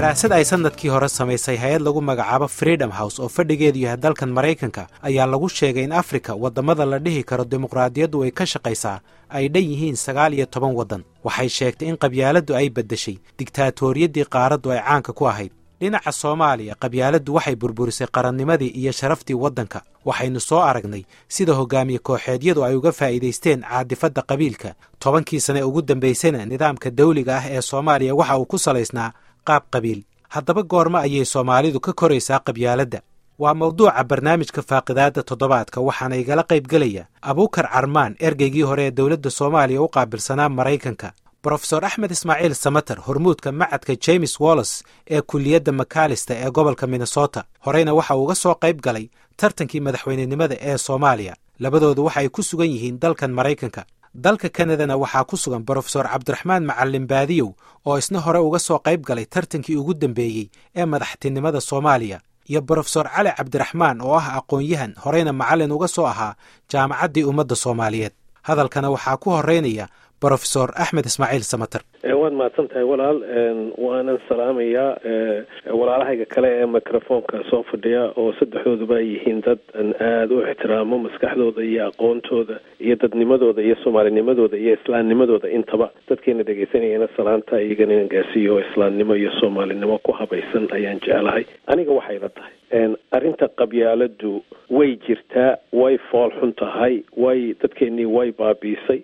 daraasad ay sannadkii hore samaysay hay-ad lagu magacaabo freedom house oo fadhigeedu yahay dalkan maraykanka ayaa lagu sheegay in afrika waddamada la dhihi karo dimuqraadiyaddu ay ka shaqaysaa ay dhan yihiin sagaal iyo toban waddan waxay sheegtay in qabyaaladdu ay beddeshay digtaatoriyaddii qaaraddu ay caanka ku ahayd dhinaca soomaaliya qabyaaladdu waxay burburisay qarannimadii iyo sharaftii waddanka waxaynu soo aragnay sida hogaamiye kooxeedyadu ay uga faa'iidaysteen caadifadda qabiilka tobankii sane ugu dambaysana nidaamka dawliga ah ee soomaaliya waxa uu ku salaysnaa qaab qabiil haddaba goormo ayay soomaalidu ka koraysaa qabyaaladda waa mawduuca barnaamijka faaqidaadda toddobaadka waxaana igala qaybgelaya abuukar carmaan ergeygii hore ee dowladda soomaaliya u qaabilsanaa maraykanka brofesor axmed ismaaciil samater hormuudka macadka james wallos ee kulliyadda makalista ee gobolka minnesota horeyna waxa uu uga soo qayb galay tartankii madaxweynenimada ee soomaaliya labadoodu waxay ku sugan yihiin dalkan maraykanka dalka kanadana waxaa ku sugan brofesor cabdiraxmaan macalin baadiyow oo isna hore uga soo qayb galay tartankii ugu dambeeyey ee madaxtinimada soomaaliya iyo brofesor cali cabdiraxmaan oo ah aqoon-yahan horeyna macallin uga soo ahaa jaamacaddii ummadda soomaaliyeed hadalkana waxaa ku horeynaya brofesor axmed ismaaciil samater waad mahadsan tahay walaal waanan salaamayaa walaalahayga kale ee microfoonka soo fadhiya oo saddexdooduba ay yihiin dad an aada u ixtiraamo maskaxdooda iyo aqoontooda iyo dadnimadooda iyo soomaalinimadooda iyo islaamnimadooda intaba dadkeena dhegaysanayana salaanta iyagana inan gaarsiiyo oo islaamnimo iyo soomaalinimo ku habaysan ayaan jeclahay aniga waxay la tahay arrinta qabyaaladu way jirtaa way fool xun tahay way dadkeenii way baabiisay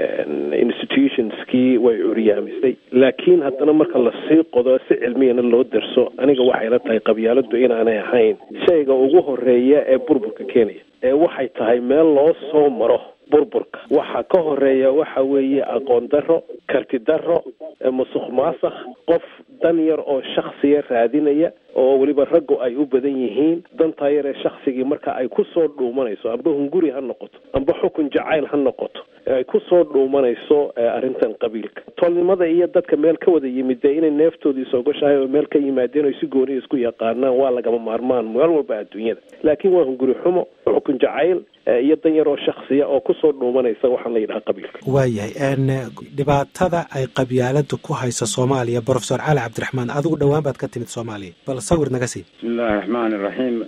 institutionskii way curyaamisay laakiin haddana marka lasii qodo si cilmiyana loo darso aniga waxay la tahay qabyaaladu inaanay ahayn shayga ugu horeeya ee burburka keenaya ee waxay tahay meel loo soo maro burburka waxa ka horeeya waxa weeye aqoon daro karti daro musuq maasakh qof dan yar oo shaksiya raadinaya oo weliba raggu ay u badan yihiin dantaa yar ee shaksigii marka ay ku soo dhuumanayso amba hunguri ha noqoto amba xukun jacayl ha noqoto ay ku soo dhuumanayso arrintan qabiilka tolnimada iyo dadka meel ka wada yimid dee inay neeftoodii soogashahay oo meel ka yimaadeen oo si gooniya isku yaqaanaan waa lagama maarmaan meel walba adduunyada laakiin waa hunguri xumo xukun jacayl iyo dan yar oo shaksiya oo kusoo dhuumanaysa waxaan la yidhaha qabiilka waayahay dhibaatada ay qabyaaladu ku hayso soomaaliya brofesor cali cabdiraxmaan adigu dhowaan baad ka timid soomaaliya bal sawir naga sii bismillahi raxmaan iraxiim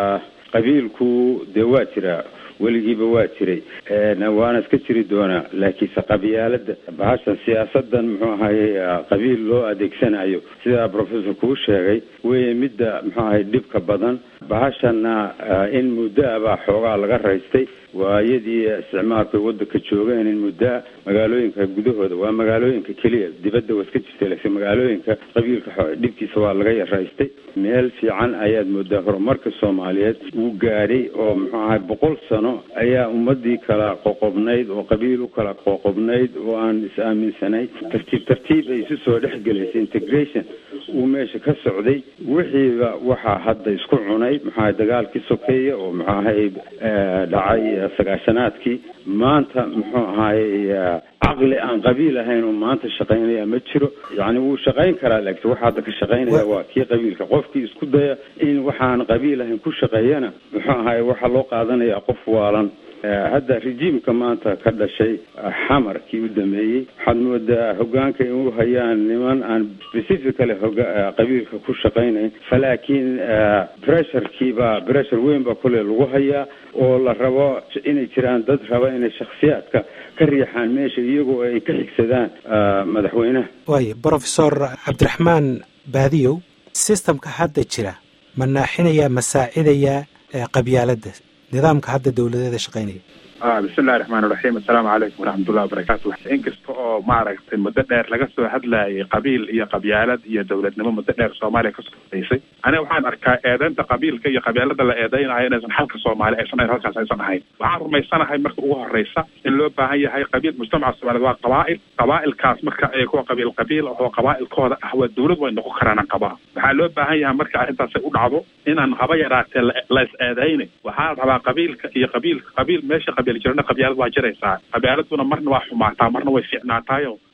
qabiilku dee waa jiraa weligiiba waa jiray waana iska jiri doonaa laakiinse qabyaalada bahashan siyaasadan muxuu ahayey qabiil loo adeegsanayo sidaa professor kuu sheegay weye midda muxuu ahay dhibka badan bahashana in muddo a baa xoogaa laga raystay waayadii isticmaalka wadanka joogeen in muddoa magaalooyinka gudahooda waa magaalooyinka keliya dibadda waa iska jirtay laakiin magaalooyinka qabiilka dhibkiisa waa laga yaraystay meel fiican ayaad moodaa horumarka soomaaliyeed uu gaadhay oo muxuu ahay boqol sano ayaa ummadii kala qoqobnayd oo qabiil u kala qoqobnayd oo aan is-aaminsanayn tartiib tartiib ay isu soo dhex gelaysay integration uu meesha ka socday wixiiba waxaa hadda isku cunay muxuu ahay dagaalkii sokeeya oo muxuu ahay dhacay sagaashanaadkii maanta muxuu ahaayey caqli aan qabiil ahayn oo maanta shaqaynaya ma jiro yacni wuu shaqayn karaa laakiin waxa hadda ka shaqaynaya waa kii qabiilka qofkii isku daya in waxaan qabiil ahayn ku shaqeeyana muxuu ahaye waxaa loo qaadanaya qof waalan hadda rejiimka maanta ka dhashay xamarkii u dameeyey waxaad moodaa hogaanka in u hayaan niman aan specifically hoga qabiilka ku shaqaynayn falaakiin pressurekiibaa pressure weyn baa kule lagu hayaa oo la rabo inay jiraan dad raba inay shaksiyaadka ka riixaan meesha iyagoo ay ka xigsadaan madaxweynaha waaya brofesor cabdiraxmaan baadiyow systemka hadda jira ma naaxinayaa ma saacidayaa qabyaaladda nidaamka hadda dawladeeda shaqaynaya bismillahi raxmaan iraxiim assalaamu calaykum waraxmatullahi wabarakaatu inkasta oo maaragtay muddo dheer laga soo hadlayay qabiil iyo qabyaalad iyo dowladnimo muddo dheer soomaaliya kasoo horeysay aniga waxaan arkaa eedeynta qabiilka iyo qabyaalada la eedeynayo inaysan xalka soomaali aysan ahayn halkaas aysan ahayn waxaan rumaysanahay marka ugu horeysa in loo baahan yahay qabiil mujtamaca soomaaliyed waa qabaa'il qabaa'ilkaas marka ay kuwa qabiil qabiil oo qabaa'ilkooda ah waa dowlad way noqon karaan qabaa waxaa loo baahan yahay marka arrintaasi u dhacdo inaan haba yaraatee la is eedeyna waxaa la rabaa qabiilka iyo qabiilka qabiil meesha qabiil jirana qabyaalad waa jiraysaa qabyaaladuna marna waa xumaataa marna way fiicnaataayo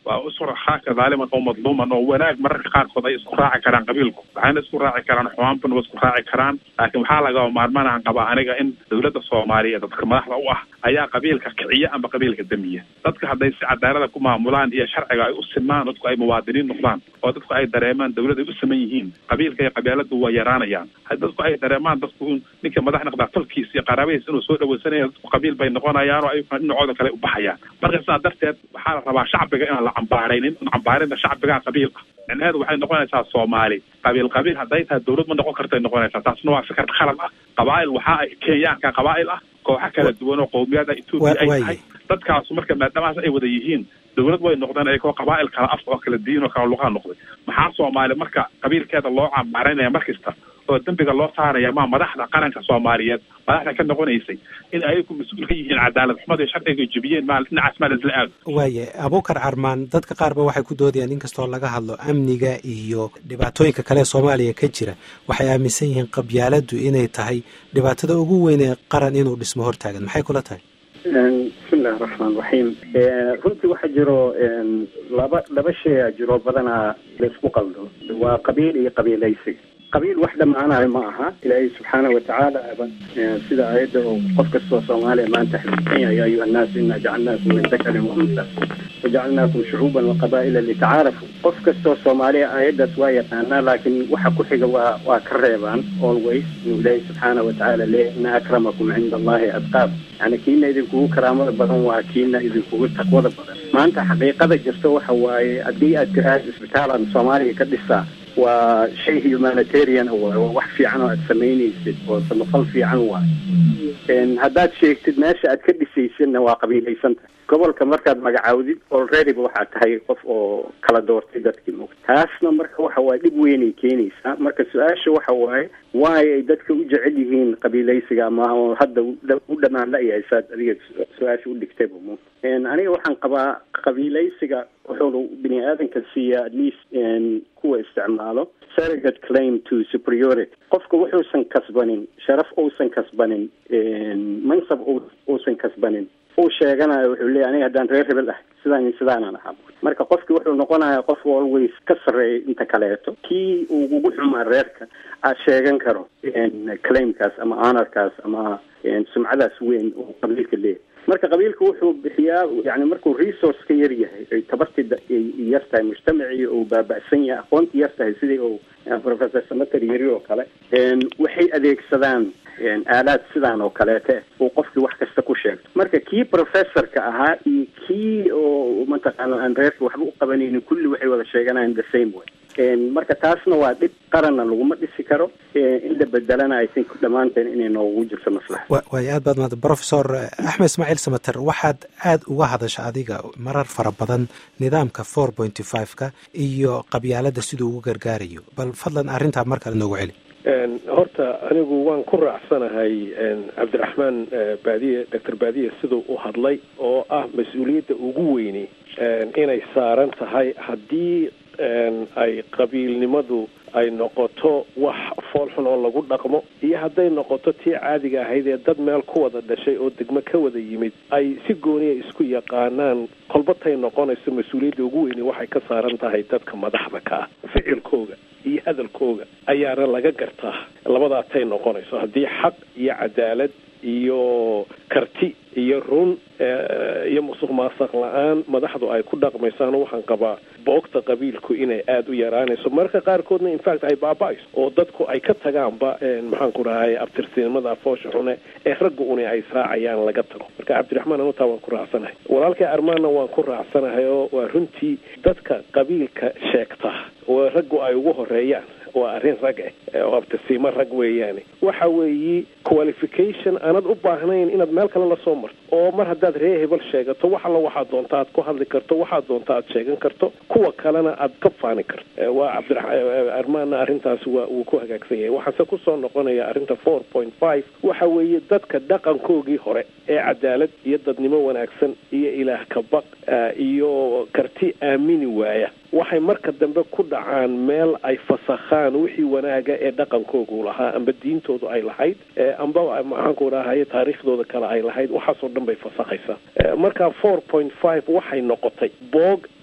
waa isu raxaaka daaliman oo madluuman oo wanaag mararka qaarkood ay isku raaci karaan qabiilku waxayna isku raaci karaan xumaanbana waa isku raaci karaan laakiin waxaa laga maarmaanaan qabaa aniga in dowladda soomaaliyeed dadka madaxda u ah ayaa qabiilka kiciya ama qabiilka damiya dadka hadday si cadaalada ku maamulaan iyo sharciga ay u sinmaan dadku ay muwaadiniin noqdaan oo dadku ay dareemaan dowlad ay u saman yihiin qabiilka iyo qabyaaladu waa yaraanayaan dadku ay dareemaan dadku ninka madax noqdaa tolkiis iyo qaraabadiis inuu soo dhawaysanaya dadku qabiil bay noqonayaan oo ay dhinacooda kale u baxayaan marka sidaa darteed waxaa la rabaa shacbiga inaan la cambaaraynin cambaarinta shacbigaa qabiil ah micnaheedu waxay noqonaysaa soomaali qabiil qabiil hadday tahay dowlad ma noqon kartay noqonaysaa taasna waa fikir khalad ah qabaa'il waxaa ay kenyaanka qabaa'il ah kooxo kala duwan oo qowmiyada etoobiya ay tahay dadkaasu marka maadaamaas ay wada yihiin dowlad way noqdeen ayagoo qabaa'il kala af oo kala diin oo kala luqaa noqday maxaa soomaali marka qabiilkeeda loo cambaaranaya mar kasta oo dembiga loo saaraya maa madaxda qaranka soomaaliyeed madaxda ka noqonaysay in ayagu mas-uul ka yihiin cadaalad xumada sharciga jebiyeen maal dhinacaas maal isla aado waaye abuukar carmaan dadka qaarba waxay ku doodayaan inkastoo laga hadlo amniga iyo dhibaatooyinka kale ee soomaaliya ka jira waxay aaminsan yihiin qabyaaladdu inay tahay dhibaatada ugu weyn ee qaran inuu dhismo hortaagan maxay kula tahay bismillahi raxmaan raxiim runtii waxaa jiro laba laba shay a jiro badanaa laisku qaldo waa qabiil iyo qabiilaysiga qabiil wax dhammaanayo ma aha ilaahay subxaana watacaala sida aayadda oo qof kastoo soomaaliya maanta xifdisan yahay ya ayuha annaasu inaa jacalnaakum min dakarin wa unsa wajacalnaakum shucuuban wa qabaa'ila litacaarafu qof kastoo soomaaliya aayaddaas waa yaqaanaa laakiin waxa ku xiga waa waa ka reebaan always inuu ilaahay subxaana watacaala leeyahy ina akramakum cinda allahi adqaab yani kiina idinkugu karaamada badan waa kiina idinkugu taqwada badan maanta xaqiiqada jirta waxa waaye haddii aad tiraahdo isbitaalan soomaaliya ka dhisaa waa shay humanitarian waay waa wax fiican oo aad samaynaysid oo samafal fiican waay haddaad sheegtid meesha aad ka dhisaysidna waa qabiilaysantahay gobolka markaad magacaawdid alreadyba waxaad tahay qof oo kala doortay dadkii mugta taasna marka waxa waaye dhib weynay keenaysaa marka su-aasha waxa waaye waayo ay dadka u jecel yihiin qabiilaysiga ama hadda u dhamaan la-yahay saad adiga su-aasha u dhigtayba mu aniga waxaan qabaa qabiilaysiga wuxuuna bini aadanka siiyaa at least kuwa isticmaalo surrogate claim to superiority qofka wuxuusan kasbanin sharaf uusan kasbanin mansab uusan kasbanin uu sheeganayo wuxuu leeyahy aniga haddaan reer hebel ah sidaan sidaanaan ahaa marka qofki wuxuu noqonaya qof always ka sarreeya inta kaleeto kii uu ugu xumaa reerka aad sheegan karo claimkaas ama honorkaas ama sumcadaas weyn uu qabiilka leeyahay marka qabiilka wuxuu bixiyaa yani markuu resource ka yar yahay ay tabartii yar tahay mujtamacii uu baaba'san yahay aqoontii yar tahay sidii uu professor samater yiri oo kale waxay adeegsadaan aalaad sidaan oo kaleete uu qofkii wax kasta ku sheegto marka kii professorka ahaa iyo kii oo mataqaana aan reerka waxba u qabanaynin kulli waxay wada sheeganayaan the same way marka taasna waa dhib qaranna laguma dhisi karo in la bedelana i think dhammaanteen inay noogu jirto maslaxa waayo aad baad maad professor axmed ismaaciil samater waxaad aad uga hadasha adiga marar fara badan nidaamka four pointy five-ka iyo qabyaalada siduu ugu gargaarayo bal fadlan arrintaa mar kale noogu celi horta anigu waan ku raacsanahay cabdiraxmaan baadiye doctor baadiye siduu u hadlay oo ah mas-uuliyadda ugu weyni inay saaran tahay haddii ay qabiilnimadu ay noqoto wax foolxun oo lagu dhaqmo iyo hadday noqoto tii caadiga ahayd ee dad meel ku wada dhashay oo degmo ka wada yimid ay si gooniya isku yaqaanaan kolbatay noqonayso mas-uuliyadda ugu weyni waxay ka saaran tahay dadka madaxda ka ah ficilkooga iyo hadalkooga ayaana laga gartaa labadaatay noqonayso haddii xaq iyo cadaalad iyo karti iyo run iyo musuq maasaq la-aan madaxdu ay ku dhaqmaysaano waxaan qabaa boogta qabiilku inay aada u yaraanayso mararka qaarkoodna infact ay baaba-ayso oo dadku ay ka tagaanba maxaan ku dhahay abtirsinimada foosha xune ee ragga uni ay israacayaan laga tago marka cabdiraxmaan anutaa waan ku raacsanahay walaalkay armaanna waan ku raacsanahay oo waa runtii dadka qabiilka sheegta oo raggu ay ugu horeeyaan waa arrin rag ah oo abtisiimo rag weeyaane waxa weeye qualification aanad u baahnayn inaad meel kale lasoo marto oo mar haddaad ree hebel sheegato wax alla waxaad doonta aad ku hadli karto waxaad doonta aad sheegan karto kuwa kalena aad ka faani karto waa cabdiarmaanna arrintaasi waa uu ku hagaagsan yahay waxaase kusoo noqonaya arrinta four point five waxa weeye dadka dhaqankoogii hore ee cadaalad iyo dadnimo wanaagsan iyo ilaah kabaq iyo karti aamini waaya waxay marka dambe ku dhacaan meel ay fasakhaan wixii wanaaga ee dhaqankoogu lahaa amba diintoodu ay lahayd amba maxaanku dhahay taariikhdooda kale ay lahayd waxaasoo dhan bay fasakhaysaa marka four point five waxay noqotay boog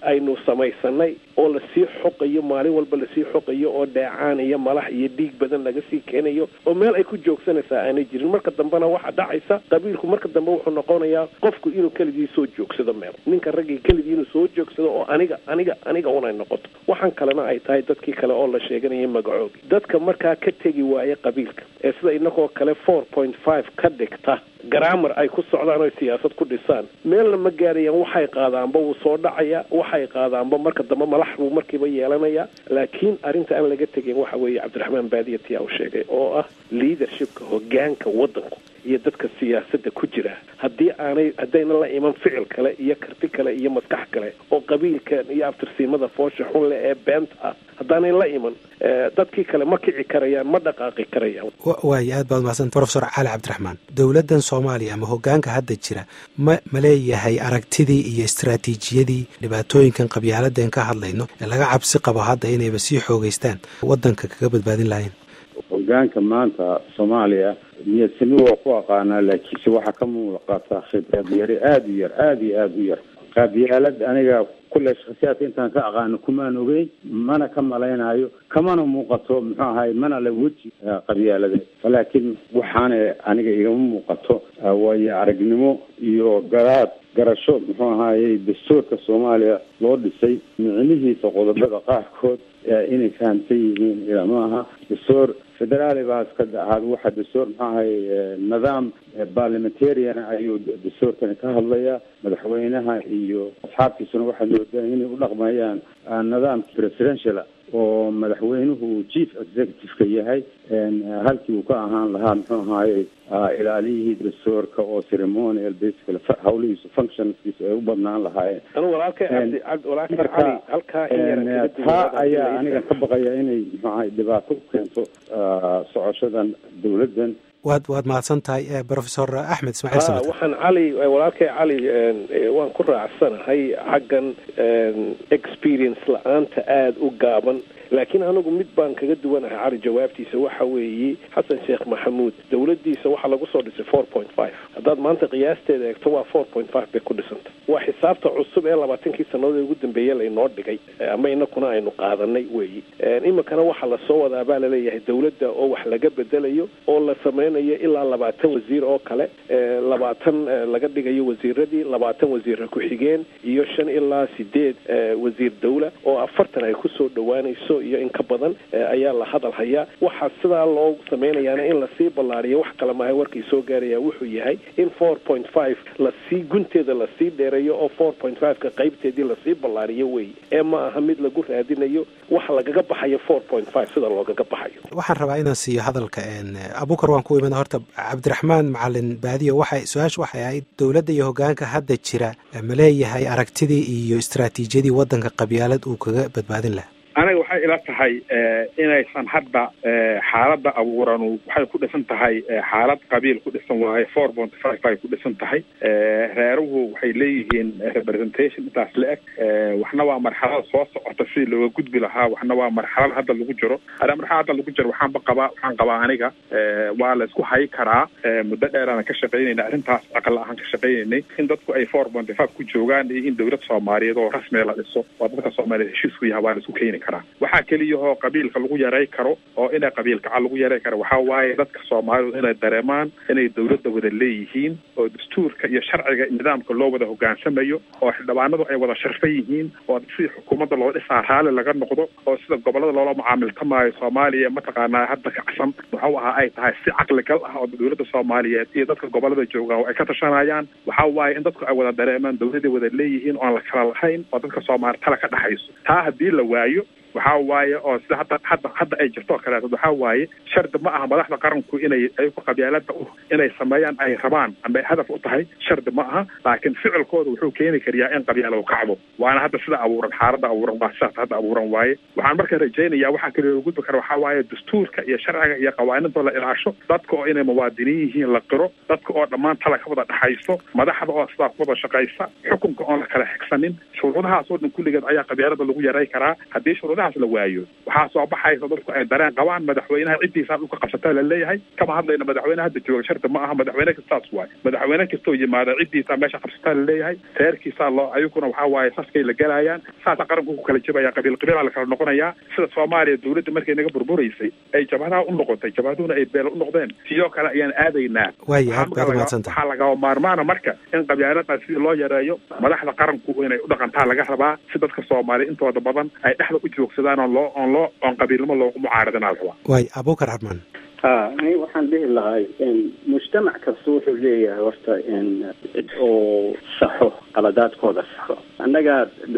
aynu samaysanay oo lasii xoqayo maalin walba lasii xoqayo oo dheecaan iyo malax iyo dhiig badan laga sii keenayo oo meel ay ku joogsanaysaa aanay jirin marka dambena waxaa dhacaysa qabiilku marka dambe wuxuu noqonayaa qofku inuu keligii soo joogsado meel ninka raggii keligii inuu soo joogsado oo aniga aniga aniga unay noqoto waxaan kalena ay tahay dadkii kale oo la sheeganaya magacoogi dadka markaa ka tegi waaya qabiilka ee sida inagoo kale four point five ka dhigta garaamar ay ku socdaan oy siyaasad ku dhisaan meelna ma gaarayaan waxay qaadaanba wuu soo dhacaya waxay qaadaanba marka dambe malax buu markiiba yeelanaya laakiin arrinta aan laga tegin waxa weeye cabdiraxmaan baadiya tiyaa uu sheegay oo ah leadershipka hogaanka waddanku iyo dadka siyaasadda ku jira haddii aanay haddayna la iman ficil kale iyo karti kale iyo maskax kale oo qabiilkan iyo aftirsiimada foosha xun leh ee beenta ah haddaanay la iman dadkii kale ma kici karayaan ma dhaqaaqi karayaan waayo aad baad umahadsan profesor cali cabdiraxmaan dowladdan soomaaliya ama hogaanka hadda jira ma ma leeyahay aragtidii iyo istraatiijiyadii dhibaatooyinkan qabyaaladeen ka hadlayno ee laga cabsi qabo hadda inayba sii xoogeystaan waddanka kaga badbaadin lahayn hogaanka maanta soomaaliya niyadsami waa ku aqaanaa laakiinse waxaa ka muuqata khibrad yari aada u yar aada iyo aada u yar qabyaalad aniga kulle shakhsiyaadka intaan ka aqaano kumaan ogeyn mana ka malaynayo kamana muuqato muxuu ahay mana la weji qabyaaladeed laakiin waxaana aniga igama muuqato waayo aragnimo iyo garaad garasho muxuu ahayey dastuurka soomaaliya loo dhisay micnihiisa qodobada qaarkood inay fahamsan yihiin ilama aha dastuur federaali baa iska ahaad waxa dastuur muxuu ahay nidaam parliamentarian ayuu dastuurkani ka hadlaya madaxweynaha iyo asxaabtiisuna waxay moodaa inay u dhaqmayaan nidaamka presidential oo madaxweynuhu chief executive-ka yahay halkii uu ka ahaan lahaa muxuu ahaaye ilaaliyihii dastuurka oo ceremonial basically hawlihiisu functionskiisu ay u badnaan lahaayeen taa ayaa aniga ka baqaya inay muxuu ahay dhibaato u keento socoshadan dowladdan waad waad mahadsan tahay professor axmed ismaaciil samad waxaan cali walaalkay cali waan ku raacsanahay xaggan experience la-aanta aada u gaaban laakiin anigu mid baan kaga duwanahay cali jawaabtiisa waxa weeye xasan sheekh maxamuud dowladdiisa waxaa lagu soo dhisay four point five haddaad maanta qiyaasteeda eegto waa four point five bay ku dhisanta waa xisaabta cusub ee labaatankii sannadood ee ugu dambeeye laynoo dhigay ama inakuna aynu qaadanay weeye iminkana waxaa lasoo wadaa baa laleeyahay dowladda oo wax laga bedelayo oo la sameynayo ilaa labaatan wasiir oo kale labaatan laga dhigayo wasiiradii labaatan wasiirra ku-xigeen iyo shan ilaa sideed wasiir dawla oo afartan ay kusoo dhowaanayso iyo in ka badan ayaa la hadal hayaa waxaa sidaa loo samaynayaana in lasii ballaariyo wax kale maaha warkii soo gaaraya wuxuu yahay in four point five lasii gunteeda lasii dheereeyo oo four point five-ka qaybteedii lasii ballaariyo wey ee ma aha mid lagu raadinayo wax lagaga baxayo four point five sida loogaga baxayo waxaan rabaa inaan siiyo hadalka abukar waan ku imid horta cabdiraxmaan macalin baadiyo waxay su-aasha waxay ahayd dowladda iyo hogaanka hadda jira ma leeyahay aragtidii iyo istraatiijiyadii waddanka qabyaalad uu kaga badbaadin lahaa aniga waxay ila tahay inaysan hadda xaaladda abuuranu waxay ku dhisan tahay xaalad qabiil ku dhisan waaye four point five bay ku dhisan tahay reeruhu waxay leeyihiin representation intaas la eg waxna waa marxalada soo socota sidii looga gudbi lahaa waxna waa marxalada hadda lagu jiro ada marxalada hadda lagu jiro waxaanba qabaa waxaan qabaa aniga waa la isku hayi karaa muddo dheeraana ka shaqaynayna arrintaas aqal ahaan ka shaqaynaynay in dadku ay four point five ku joogaan iyo in dowlad soomaaliyeed oo rasmiga la dhiso waa dadka soomaaliyeed heshiisku yaha waa la isku keeni karaa waxaa keliyahoo qabiilka lagu yaray karo oo inay qabiilkaca lagu yaray karo waxaa waaye dadka soomaalidu inay dareemaan inay dowladda wada leeyihiin oo dastuurka iyo sharciga nidaamka loo wada hogaansamayo oo xildhibaanadu ay wada sharfan yihiin oo sidii xukuumadda loo dhisaa raalli laga noqdo oo sida gobolada loola mucaamiltamaayo soomaaliya mataqaanaa hadda kacsan wuxuu ahaa ay tahay si caqligal ah oo dowladda soomaaliyeed iyo dadka gobolada joogaan oo ay ka tashanayaan waxaa waaye in dadku ay wada dareemaan dowladay wada leeyihiin oon la kala lahayn oo dadka soomaali tala ka dhexayso taa haddii la waayo waxaa waaye oo sida hadda hadda hadda ay jirto oo kaleeto waxaa waaye shardi ma aha madaxda qaranku inay ayagu qabyaalada u inay sameeyaan ay rabaan ama ay hadaf u tahay shardi ma aha laakiin ficilkooda wuxuu keeni kariyaa in qabyaalo u kacdo waana hadda sida abuuran xaaladda abuuran waa sidaas hadda abuuran waaye waxaan marka rajaynayaa waxaa kaliya gudbi kara waxaa waaye dastuurka iyo sharciga iyo qawaanintoo la ilaasho dadka oo inay muwaadiniin yihiin la qiro dadka oo dhammaan tala ka wada dhexayso madaxda oo sidaa ku wada shaqaysa xukunka oon la kala xigsanin shuruudahaas oo dhan kulligeed ayaa qabyaalada lagu yaray karaa haddii shuruudaha labadaas la waayo waxaa soo baxaysa dadku ay dareen qabaan madaxweynaha ciddiisaa dhulka qabsataa laleeyahay kama hadlayna madaxweyne hadda jooga shardi ma aha madaxweyne kastaas waay madaxweyne kastoo yimaada ciddiisaa meesha qabsataa laleeyahay reerkiisaa loo ayaguna waxaa waaye saskay la gelaayaan saasa qaranku ku kala jebaya qabiil qabiilaa la kala noqonayaa sida soomaaliya dawladda markay naga burburaysay ay jabhadaha u noqotay jabhaduhuna ay beel u noqdeen sidoo kale ayaan aadaynaa waaya aad baad umahadsanta waxaa lagaba maarmaana marka in qabyaaladaas sidii loo yareeyo madaxda qaranku inay u dhaqantaa laga rabaa si dadka soomaaliya intooda badan ay dhexda u joogsadaan oon loo oon loo oon qabiilnimo loogu mucaaradinaa la rabaa waay abuukar xarmaan ha ani waxaan dhihi lahay mujtamac kasta wuxuu leeyahay horta oo saxo qaladaadkooda saxo annaga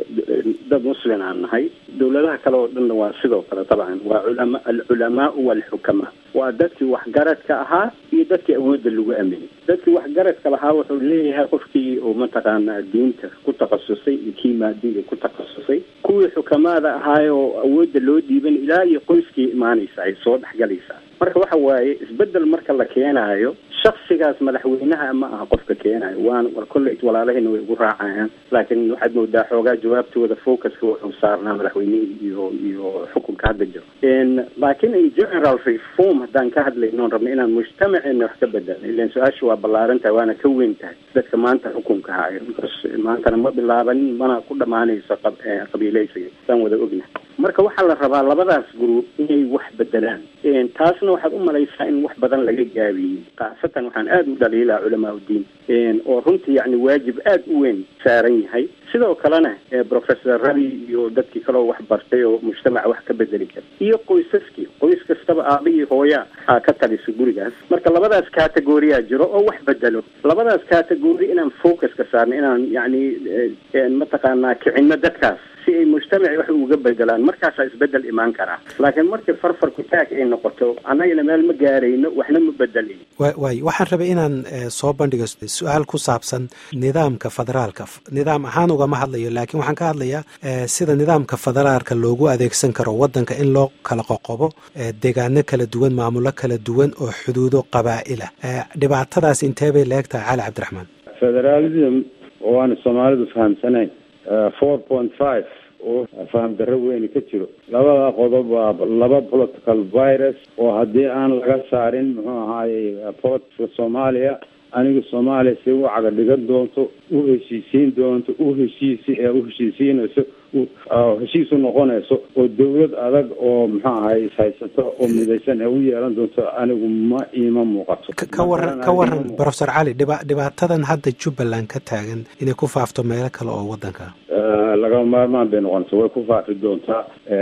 dad muslin aan nahay dawladaha kale oo dhanna waa sidoo kale dabcan waa culama alculamaau walxukamaa waa dadkii waxgaradka ahaa iyo dadkii awoodda lagu aaminay dadkii waxgaradka lahaa wuxuu leeyahay qofkii oo mataqaanaa diinta ku takhasusay iyo kii maadiga ku takhasusay kuwii xukamaada ahaay oo awoodda loo dhiiban ilaa iyo qoyskii imaanaysa ay soo dhexgalaysaa marka waxa waaye isbedel marka la keenaayo shaksigaas madaxweynaha ma aha qofka keenayo waan war kolley walaalahayna way ugu raacayaan laakiin waxaad moodaa xoogaa jawaabtooda focuska wuxuu saarnaa madaxweynihii iyo iyo xukunka hadda jiro laakiin in general reform haddaan ka hadlayno rabna inaan mujtamaceena wax ka bedelno ilan su-aasha waa ballaaran tahay waana ka weyn tahay dadka maanta xukunka haayo maantana ma bilaabanin mana ku dhamaanayso qabiileysiga saan wada ognahay marka waxaa la rabaa labadaas group inay wax bedelaan taasna waxaad u malaysaa in wax badan laga gaabiyey khaasatan waxaan aada u dhaliilaa culamaa uddiin oo runtii yacni waajib aada u weyn saaran yahay sidoo kalena professor rabi iyo dadkii kaleo wax bartay oo mujtamaca wax ka bedeli kara iyo qoysaskii qoys kastaba aabihii hooya aa ka talisa gurigaas marka labadaas categoriyaa jiro oo wax bedelo labadaas category inaan focus ka saarno inaan yacni mataqaanaa kicinno dadkaas si ay mujtamaci wax uga bedelaan markaasaa isbedel imaan karaa laakiin markii farfar kutaag ay noqoto annagana meel ma gaarayno waxna ma bedelayn waay waxaan rabay inaan soo bandhigo su-aal ku saabsan nidaamka federaalka nidaam ahaan ugama hadlayo laakiin waxaan ka hadlayaa sida nidaamka federaalka loogu adeegsan karo waddanka in loo kala qoqobo deegaano kala duwan maamulo kala duwan oo xuduudo qabaa'ila dhibaatadaas intee bay la eg tahay cali cabdiraxmaan federalism oo aan soomaalidu fahamsanayn four point five oo faham darro weyni ka jiro labada qodob waa laba political virus oo haddii aan laga saarin muxuu ahaayey politica soomaaliya aniga soomaaliya si u caga dhigan doonto u heshiisiin doonto u heshiisi ee u heshiisiinayso heshiis u noqonayso oo dawlad adag oo muxuu ahay ishaysato oo midaysan ee u yeelan doonto anigu ma iima muuqato ka waran ka waran professor cali dhiba dhibaatadan hadda jubbaland ka taagan inay ku faafto meelo kale oo waddanka lagama maarmaan bay noqonaysa way ku faafi doontaa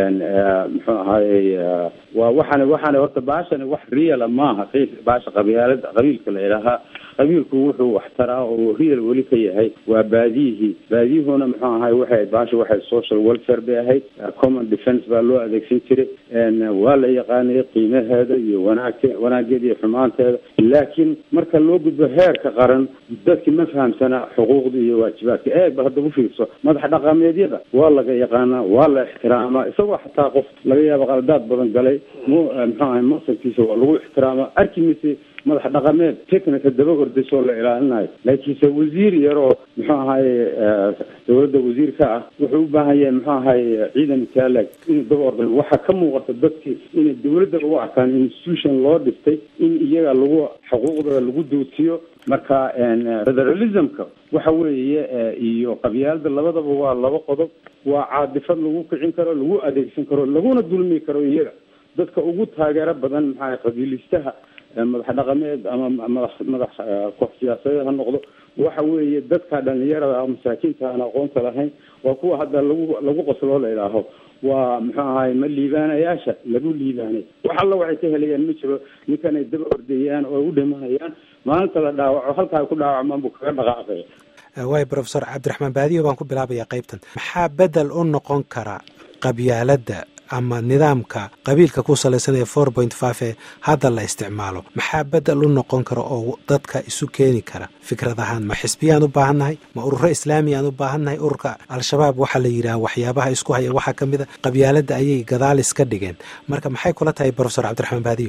muxuu ahaayey waa waxaana waxaana horta baashani wax reala maaha baasha qabiilada qabiilka la idhaahaa qabiilku wuxuu wax taraa oo real weli ka yahay waa baadiyihii baadiyuhuna muxuu ahay waxay baasha waxay social welfare bay ahayd common defence baa loo adeegsan jiray waa la yaqaanay qiimaheeda iyo wanaagte wanaageeda iyo xumaanteeda laakiin marka loo gudbo heerka qaran dadki ma fahamsana xuquuqda iyo waajibaadka eeg ba hadda ufiirso madax dhaqameedyada waa laga yaqaanaa waa la ixtiraamaa isagoo xataa qof laga yaabo qaladaad badan galay mu muxuu ahay maqsadkiisa waa lagu ixtiraamaa arki mise madax dhaqameed technica daba ordasoo la ilaalinayo laakiinse wasiir yaroo muxuu ahaye dawladda wasiirka ah wuxuu u baahan yahay muxuu ahaye ciidan taalag inuu daba orda waxaa ka muuqata dadkii inay dawladda ugu arkaan institution loo dhiftay in iyaga lagu xuquuqdooda lagu duutiyo marka federalismka waxa weeye iyo qabyaalada labadaba waa laba qodob waa caadifad lagu kicin karo lagu adeegsan karo laguna dulmi karo iyaga dadka ugu taageero badan maxaa qabiilistaha madax dhaqameed ama madax madax koox siyaasadeed ha noqdo waxa weeye dadka dhalinyarada ah masaakiinta aan aqoonta lahayn waa kuwa hadda lagu lagu qosloo la idhaaho waa muxuu ahaay ma liibaanayaasha lagu liibaanay wax alla waxay ka helayaan ma jiro ninkan ay daba ordayaan oo u dhimanayaan maalinta la dhaawaco halka ay ku dhaawacmaan buu kaga dhaqaaqaya waay professor cabdiraxmaan baadiyo baan ku bilaabayaa qaybtan maxaa bedel u noqon kara qabyaaladda ama nidaamka qabiilka ku salaysan ee four point five ee hadda la isticmaalo maxaa bedel u noqon kara oo dadka isu keeni kara fikrad ahaan ma xisbiyaan u baahannahay ma ururo islaamiyaan u baahannahay ururka al-shabaab waxaa la yidhaha waxyaabaha isku haya waxaa ka mid a qabyaaladda ayay gadaal iska dhigeen marka maxay kula tahay professor cabdiraxmaan baadiyo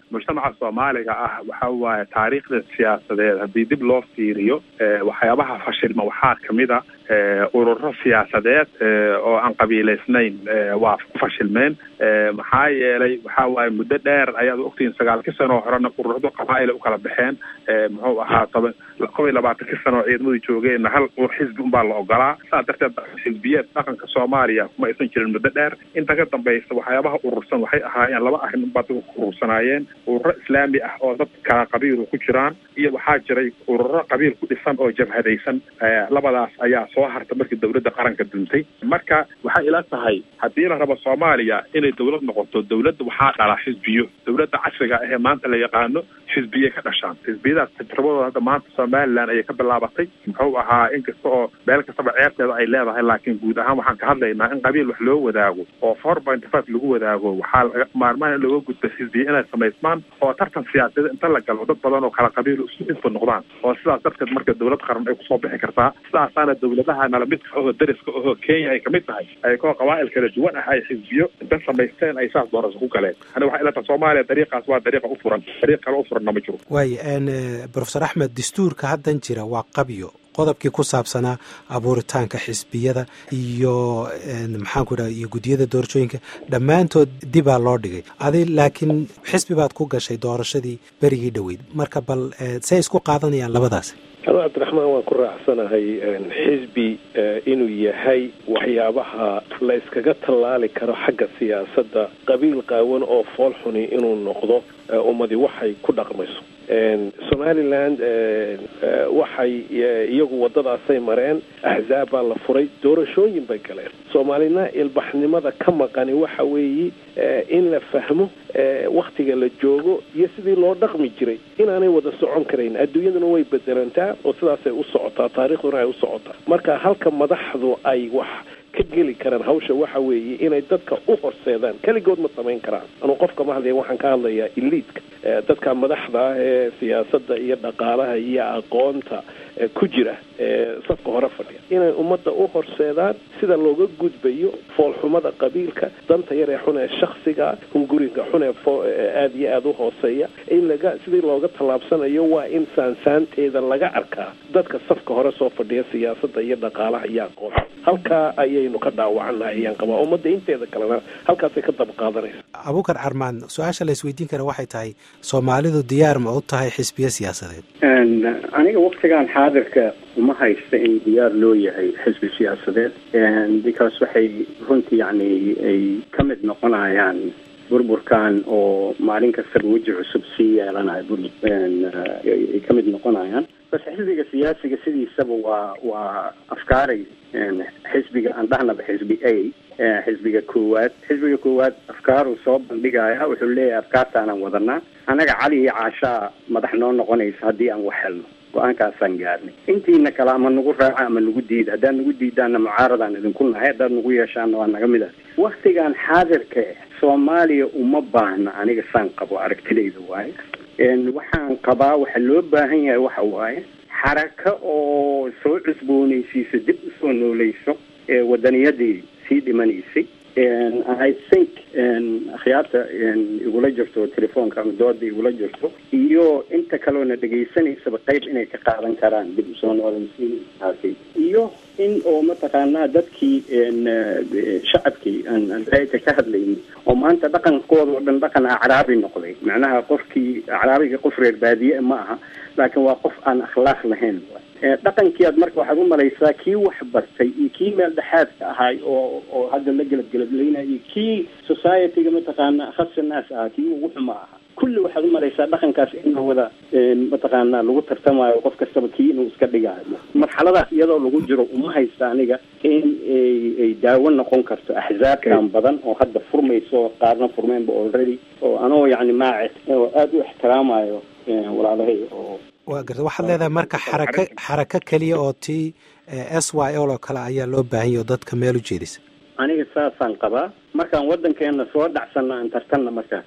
mujtamaca soomaaliga ah waxa waaye taariikhda siyaasadeed haddii dib loo fiiriyo waxyaabaha fashilma waxaa kamid a ururo siyaasadeed oo aan qabiilaysnayn waa ku fashilmeen maxaa yeelay waxa waaye muddo dheer ayaad ogtihiin sagaalkii sano oo horena ururadu qabaa'ila u kala baxeen muxuu ahaa toban kob iyo labaatankii sano oo ciidamadu joogeenna hal xisbi unbaa la ogolaa saas darteed xisbiyeed dhaqanka soomaaliya kuma aysan jirin muddo dheer inta ka dambaysa waxyaabaha urursan waxay ahaayeen laba arrin unbaa dadku urursanaayeen ururo islaami ah oo dad kala qabiilu ku jiraan iyo waxaa jiray ururo qabiil ku dhisan oo jabhadaysan labadaas ayaa soo harta markii dawladda qaranka duntay marka waxay ila tahay haddii la rabo soomaaliya inay dawlad noqoto dawladda waxaa dhala xisbiyo dawladda casriga ahee maanta la yaqaano xisbiyay ka dhashaan xisbiyadaas tajrabadooda hadda maanta somaliland ayay ka bilaabatay muxuu ahaa inkasta oo meel kastaba ceebteeda ay leedahay laakiin guud ahaan waxaan ka hadlaynaa in qabiil wax loo wadaago oo four point five lagu wadaago waxaa laga maarmaan in looga gudbo xisbiya inay samaysmaan oo tartan siyaasadeed inta la galo dad badan oo kala qabiil isu infa noqdaan oo sidaas darteed marka dawlad qaran ay kusoo bixi kartaa sidaasaana dawladaha nalamidka oho dariska oho kenya ay kamid tahay ay koo qabaa'il kala duwan ah ay xisbiyo inta samaysteen ay saas doorasho ku galeen ani waxay ila tahay soomaaliya dariiqaas waa dariiqa u furan dariiq kale u furanna ma jiro waaya profesor axmed dastuurka haddan jira waa qabyo qodobkii ku saabsanaa abuuritaanka xisbiyada iyo maxaanku idhaha iyo guddiyada doorashooyinka dhammaantood dibaa loo dhigay adi laakiin xisbi baad ku gashay doorashadii berigii dhoweyd marka bal say isku qaadanayaan labadaasi anu cabdiraxmaan waan ku raacsanahay xisbi inuu yahay waxyaabaha la iskaga tallaali karo xagga siyaasadda qabiil qaawan oo fool xuni inuu noqdo ummadi waxay ku dhaqmayso somaliland waxay iyagu waddadaasay mareen axzaab baa la furay doorashooyin bay galeen soomaalina ilbaxnimada ka maqani waxa weeye in la fahmo waktiga la joogo iyo sidii loo dhaqmi jiray inaanay wada socon karayn adduunyaduna way bedelantaa oo sidaasay u socotaa taarikhduna ay u socotaa marka halka madaxdu ay wax ka geli karaan hawsha waxa weeye inay dadka u horseedaan keligood ma samayn karaan anuu qofka ma hadlaya waxaan ka hadlayaa iliidka dadka madaxda ah ee siyaasadda iyo dhaqaalaha iyo aqoonta ku jira ee safka hore fadhiya inay ummadda u horseedaan sida looga gudbayo foolxumada qabiilka danta yar ee xun ee shaksiga hunguriga xun ee aada iyo aada u hooseeya in laga sidii looga tallaabsanayo waa in saansaanteeda laga arkaa dadka safka hore soo fadhiya siyaasadda iyo dhaqaalaha iyo aqoonta halkaa ayaynu ka dhaawacannahay ayaan qabaa ummadda inteeda kalena halkaasay ka daba qaadanaysa abuukar carmaan su-aasha la isweydiin kara waxay tahay soomaalidu diyaar ma u tahay xisbiya siyaasadeed aniga waktigan xaadirka uma haysta in diyaar loo yahay xisbi siyaasadeed because waxay runtii yani ay ka mid noqonayaan burburkan oo maalin kastaba weji cusub sii yeelanayo ay ka mid noqonayaan bas xisbiga siyaasiga sidiisaba waa waa afkaaray xisbiga aan dhahnaba xisbi a xisbiga koowaad xisbiga koowaad afkaaruu soo bandhigaya wuxuu leeyahay afkaartaanaan wadanaa annaga cali iyo caashaa madax noo noqonaysa haddii aan wax helno go-aankaasaan gaarnay intiina kale ama nagu raaca ama nagu diida haddaad nagu diidaanna mucaaradaan idinku nahay haddaad nagu yeeshaanna waa naga mid ah waktigan xaadirka soomaaliya uma baahna aniga saan qabo aragtidayda waaye waxaan qabaa waxa loo baahan yahay waxa waaye xaraka oo soo cusboonaysiisa dib usoo nooleyso ee wadaniyadii sii dhimanaysay i think akhyaarta igula jirto telefoonka ama dooda igula jirto iyo inta kaloona dhegaysanaysaba qayb inay ka qaadan karaan dib usoo noolaysiintaasi iyo in oo mataqaanaa dadkii shacabkii aan raayta ka hadlaynin oo maanta dhaqankooda oo dhan dhaqan acraabi noqday macnaha qofkii acraabiga qof reer baadiye ma aha laakiin waa qof aan akhlaaq lahayn dhaqankii aad marka waxaad u malaysaa kii wax bartay iyo kii meel dhexaadka ahaay oo oo hadda la gelabgelablaynaya iyo kii societyga mataqaana khasa naas ahaa kii ugu xuma ahaa kulli waxaad u malaysaa dhaqankaas in wada mataqaana lagu tartamayo qof kastaba kii inuu iska dhigaayo marxaladaas iyadoo lagu jiro uma haysta aniga in ay daawo noqon karto axzaabtan badan oo hadda furmayso qaarna furmeenba already oo anoo yani maac oo aada u ixtiraamayo walaalahay oo waa garta waxaad leedahay marka xaraka xarako keliya oo tii s y l oo kale ayaa loo baahan yahy oo dadka meel u jeedisa aniga saasaan qabaa markaan waddankeena soo dhacsanna aan tartanna markaas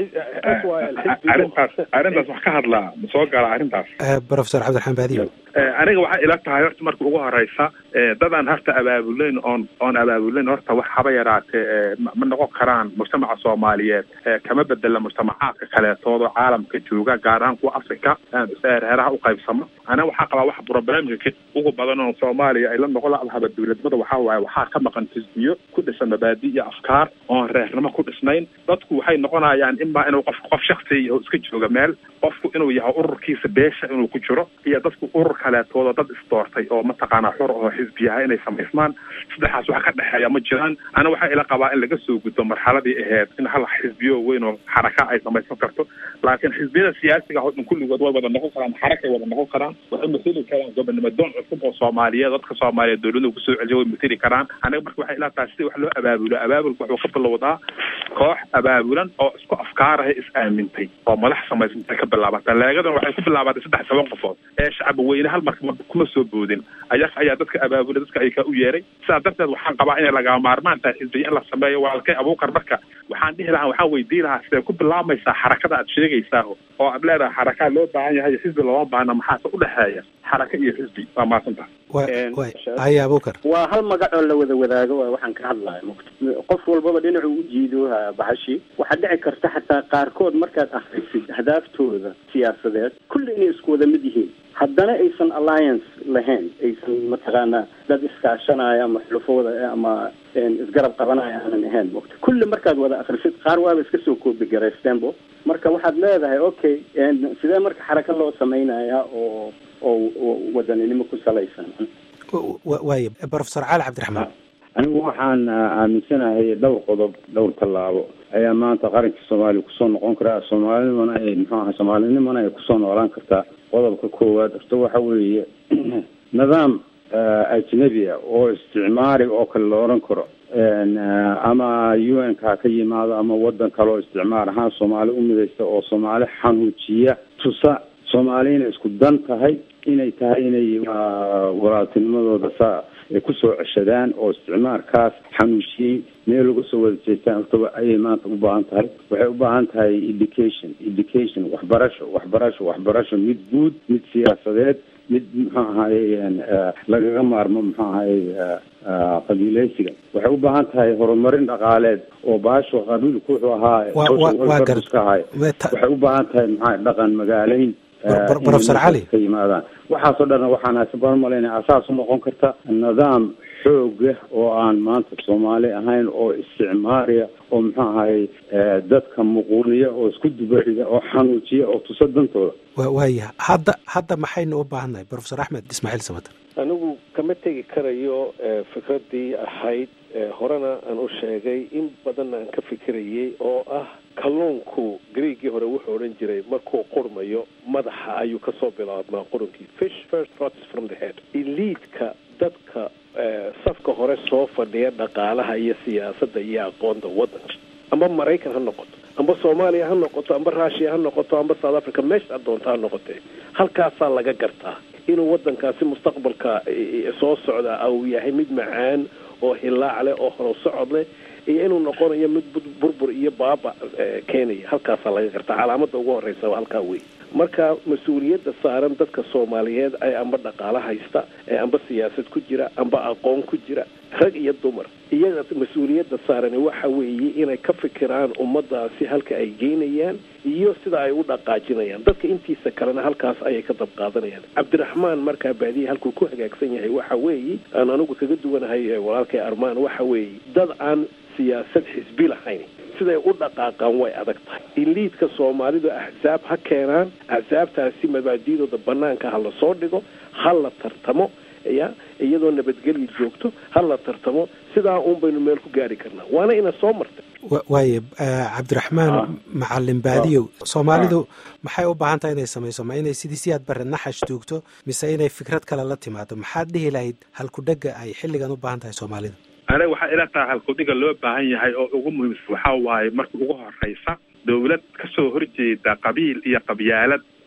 arrintaas arrintaas wax ka hadlaa ma soo gala arrintaas professor cabdiraxmaan baadiyo aniga waxay ila tahay horta marka ugu horeysa dadaan horta abaabulayn oon oon abaabulayn horta wax haba yaraatee ma noqon karaan mujtamaca soomaaliyeed kama bedela mujtamacaadka kaleetoodo caalamka jooga gaar ahaan kuwa africa reeraha u qaybsamo aniga waxaa qabaa wax problemka ugu badan oo soomaaliya ay la noqon lahaba dowladnimada waxaa waaye waxaa ka maqan xisbiyo ku dhisan mabaadi iyo afkaar oon reernimo ku dhisnayn dadku waxay noqonayaan imaa inuu qof qof shaksi yaho iska jooga meel qofku inuu yahay ururkiisa beesha inuu ku jiro iyo dadku urur kaleetooda dad isdoortay oo mataqaanaa xor oo xisbiyaha inay samaysmaan saddexaas wax ka dhexeeya ma jiraan ana waxaa ila qabaa in laga soo gudbo marxaladii aheyd in hal xisbiyo weyn oo xaraka ay samaysan karto laakiin xisbiyada siyaasiga oo dhan kulligood way wada noqon karaan xarakay wada noqon karaan waxay mateli karaan gobonimo doon cusub oo soomaaliyeed dadka soomaaliyeed dowladda kusoo celiya way mateli karaan aniga marka waxay ila tahay sidii wax loo abaabulo abaabulka wuxuu ka bilowdaa koox abaabulan oo isku afkaaraha is aamintay oo madax samaysantay ka bilaabata leegadan waxay ku bilaabatay saddex toban qofood ee shacbi weyne hal marka kuma soo boodin ayaga ayaa dadka abaabulay dadka ay ka u yeeray sidaa darteed waxaan qabaa inay lagama maarmaan tahay xisbiya in la sameeyo walaalkay abuukar marka waxaan dhihi lahaa waxaan weydiin lahaa sidee ku bilaabaysaa xarakada aad sheegaysaa oo aad leedahay xarakaa loo baahan yahay xisbi looma baahna maxaase udhexeeya xaraka iyo xisbi waa mahadsantaha haya abuukar waa hal magac oo la wada wadaago waa waxaan ka hadlaya mugta qof walbaba dhinacu u jiido bahashi waxaa dhici karta xataa qaarkood markaad akrisid ahdaaftoda siyaasadeed kulli inay isku wada mid yihiin haddana aysan alliance lahayn aysan mataqaanaa dad iskaashanaya ama xulufooda ama isgarab qabanaya aanan ahayn mugta kulli markaad wada akrisid qaar waaba iska soo koobi garaystenbo marka waxaad leedahay okay sidee marka xaraka loo samaynaya oo oo wadaninimo ku salaysan waaya professor cali cabdiraxmaan anigu waxaan aaminsanahay dhowr qodob dhowr tallaabo ayaa maanta qaranka soomaaliya kusoo noqon karaa soomaalinimana ay muxuu aha soomaalinimana ay kusoo noolaan kartaa qodobka koowaad horta waxa weeye nidaam ajnabi a oo isticmaari oo kale la odhan karo ama u n ka ka yimaado ama wadan kale oo isticmaar ahaan soomaali u midaysta oo soomaali xanuujiya tusa soomaali inay isku dan tahay inay tahay inay walaaltinimadooda saa ay kusoo ceshadaan oo isticmaarkaas xanuujiyey meel laga soo wada jeestaan hortaba ayay maanta u baahan tahay waxay u baahan tahay education education waxbarasho waxbarasho waxbarasho mid guud mid siyaasadeed mid muxuu ahaye lagaga maarmo muxuu ahaye qabiileysiga waxay u baahan tahay horumarin dhaqaaleed oo baasho qabiilku wuxuu ahaa ka ahay waxay u baahan tahay maxaa dhaqan magaaleyn professor cali ka yimaadaan waxaasoo dhan waxaan hasaban malaynaya asaas u noqon karta nidaam xooga oo aan maanta soomaali ahayn oo isticmaariya oo muxuu ahaye dadka muquuniya oo isku dubarida oo xanuujiya oo tusa dantooda waaya hadda hadda maxaynu u baahannahay professor axmed ismaaciil samater anigu kama tegi karayo fikraddii ahayd horena aan u sheegay in badanna aan ka fikirayay oo ah kalluunku greegii hore wuxuu odhan jiray markuu qurmayo madaxa ayuu kasoo bilaabmaa qurunkii fish first rots from the head eliidka dadka safka hore soo fadhiya dhaqaalaha iyo siyaasadda iyo aqoonta waddanka amba maraykan ha noqoto amba soomaaliya ha noqoto amba rushiya ha noqoto amba south africa meesha doonta ha noqotee halkaasaa laga gartaa inuu waddankaasi mustaqbalka soo socda uu yahay mid macaan oo hilaac leh oo horo socod leh iyo inuu noqonayo mid burbur iyo baaba keenaya halkaasaa laga gartaa calaamada ugu horeysa halkaa wey marka mas-uuliyadda saaran dadka soomaaliyeed ee amba dhaqaalo haysta ee amba siyaasad ku jira amba aqoon ku jira rag iyo dumar iyaga mas-uuliyadda saarani waxa weeye inay ka fikiraan ummadaasi halka ay geynayaan iyo sida ay u dhaqaajinayaan dadka intiisa kalena halkaas ayay ka dab qaadanayaan cabdiraxmaan markaa baadiya halkuu ku hagaagsan yahay waxa weeye aan anigu kaga duwanahay walaalkay armaan waxa weeye dad aan siyaasad xisbi lahayn siday u dhaqaaqaan way adag tahay iliidka soomaalidu axsaab ha keenaan axsaabtaasi mabaadidooda banaanka ha la soo dhigo ha la tartamo ya iyadoo nabadgelya joogto ha la tartamo sidaa uun baynu meel ku gaari karnaa waana ina soo martay waaye cabdiraxmaan macalin baadiyow soomaalidu maxay u baahan tahay inay samayso ma inay sidii siyaad bare naxash joogto mise inay fikrad kale la timaado maxaad dhihi lahayd halkudhega ay xilligan u baahan tahay soomaalida aniga waxaa ila tahay halkudhiga loo baahan yahay oo ugu muhiimsan waxaa waaye marka ugu horeysa dawlad kasoo horjeeda qabiil iyo qabyaalad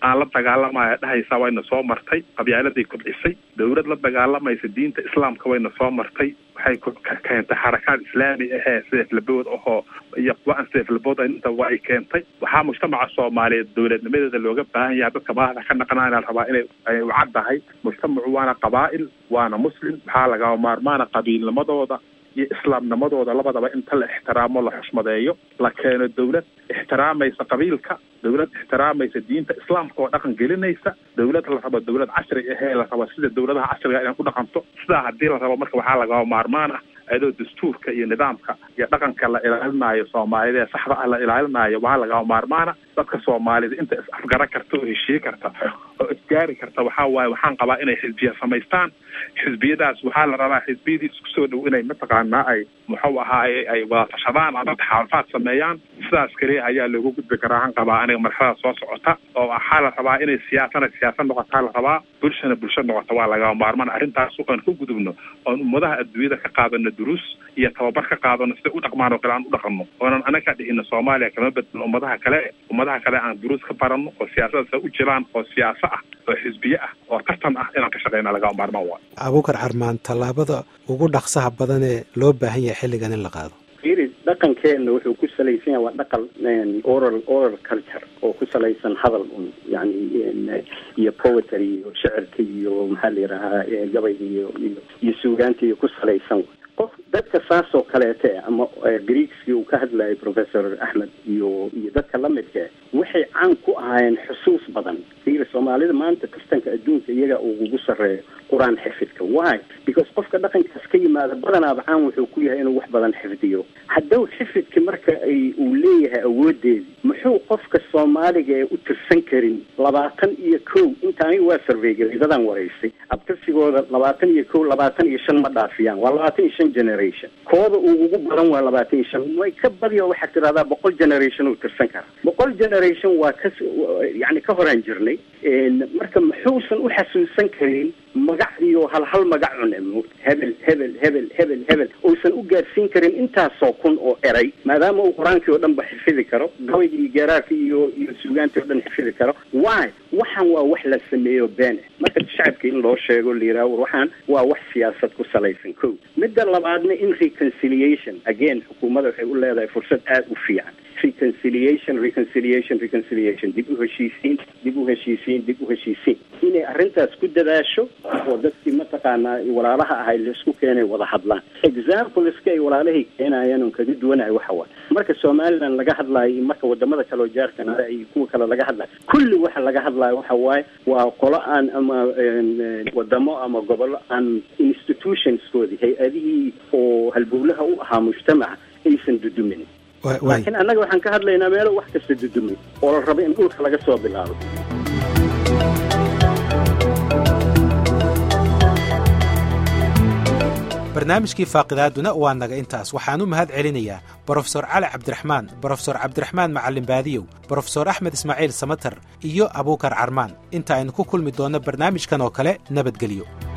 aan la dagaalamaya dhahaysa wayna soo martay qabyaaladay kobcisay dowlad la dagaalamaysa diinta islaamka wayna soo martay waxay keentay xarakaad islaami ahee seeflabood ahoo iyo kuwa aan seeflabood inta waa ay keentay waxaa mujtamaca soomaaliyeed dowladnimadeeda looga baahan yahay dadka madaxda ka naqanaana rabaa inay ay ucaddahay mujtamacu waana qabaa'il waana muslim waxaa lagama maarmaana qabiilnimadooda iyo islaamnimadooda labadaba inta la ixtiraamo la xushmadeeyo la keeno dowlad ixtiraamaysa qabiilka dowlad ixtiraamaysa diinta islaamka oo dhaqan gelinaysa dowlad la rabo dowlad casri ahee la rabo sida dowladaha casriga inay ku dhaqanto sidaa haddii la rabo marka waxaa lagama maarmaan ah ayadoo dastuurka iyo nidaamka iyo dhaqanka la ilaalinayo soomaalida ee saxda ah la ilaalinayo waxaa lagama maarmaana dadka soomaalida inta is afgara karta oo heshiye karta oo isgaari karta waxaa waaye waxaan qabaa inay xisbiya samaystaan xisbiyadaas waxaa la rabaa xisbiyadii isku soo dhow inay mataqaanaa ay muxuu ahaaye ay wada tashadaan ama taxaalufaad sameeyaan sidaas keliya ayaa loogu gudbi karaa han qabaa aniga marxalada soo socota oo waxaa la rabaa inay siyaasana siyaasad noqotaa la rabaa bulshana bulsho noqota waa lagama maarmaan arrintaas aan ku gudubno oon ummadaha adduunyada ka qaadano duruus iyo tababar ka qaadano siday u dhaqmaan oo kale aan u dhaqanno oonan anaga dhihino soomaaliya kama bedelo ummadaha kale ummadaha kale aan duruus ka baranno oo siyaasadaas u jiraan oo siyaaso ah oo xisbiye ah oo tartan ah inaan ka shaqeyna lagama maarmaan waayo abuukar carmaan tallaabada ugu dhaqsaha badan ee loo baahan yahay xilligan in la qaado fiiri dhaqankeenna wuxuu ku salaysan yahay waa dhaqan oral oral culture oo ku salaysan hadal un yani iyo poetry iyo shicirka iyo maxaa la yidhahaa gabayga iyo iyo iyo suugaanta iyo ku salaysan qof dadka saas oo kaleete ama greekskii uu ka hadlayay professor axmed iyo iyo dadka lamidka waxay caan ku ahaayeen xusuus badan fiiri soomaalida maanta kastanka adduunka iyaga ugu sarreeyo qur-aan xifidka why because qofka dhaqankaas ka yimaada badanaaba caan wuxuu ku yahay inuu wax badan xifdiyo hadduu xifidki marka ay uu leeyahay awoodeedi muxuu qofka soomaaliga ee u tirsan karin labaatan iyo kow inta aniga waa surveygaray dadaan waraysay abtirsigooda labaatan iyo kow labaatan iyo shan ma dhaafiyaan waa labaatan iyo shan generation kooda uu ugu badan waa labaatan iyo shan way ka badiyo waxaad tidhahdaa boqol generation uu tirsan kara boqol generation waa ka yani ka horaan jirnay marka muxuusan u xasuusan karin magac iyo hal hal magac cune hebel hebel hebel hebel hebel uusan u gaarsiin karin intaasoo kun oo eray maadaama uu qur-aankii oo dhan ba xifidi karo gabayga iyo geeraarka iyo iyo suugaantii o dhan xifidi karo why waxaan waa wax la sameeyo been marka shacabka in loo sheego la yidhaha war waxaan waa wax siyaasad ku salaysan ko midda labaadna in reconciliation again xukuumadda waxay u leedahay fursad aada u fiican reconciliation reconciliation reconciliation dib u heshiisiin dib u heshiisiin dib u heshiisiin inay arrintaas ku dadaasho oo dadkii mataqaanaa walaalaha ahay laisku keenay wada hadlaan exampleska ay walaalahay keenayaan on kaga duwanahay waxa waay marka somaliland laga hadlaayo iyo marka wadamada kale oo jaarkanada iyo kuwa kale laga hadlayo kulli waxa laga hadlaayo waxa waaye waa qolo aan ama wadamo ama gobollo aan institutionskoodii hay-adihii oo halbowlaha u ahaa mujtamaca aysan dudumin laakiin annaga waxaan ka hadlaynaa meelo wax kasta dudumay oo la rabo in dhulka laga soo bilaabo barnaamijkii faaqidaaduna waa naga intaas waxaan u mahad celinayaa brofesor cali cabdiraxmaan brofesor cabdiraxmaan macalin baadiyow brofesor axmed ismaaciil samatar iyo abuukar carmaan inta aynu ku kulmi doonno barnaamijkan oo kale nabadgelyo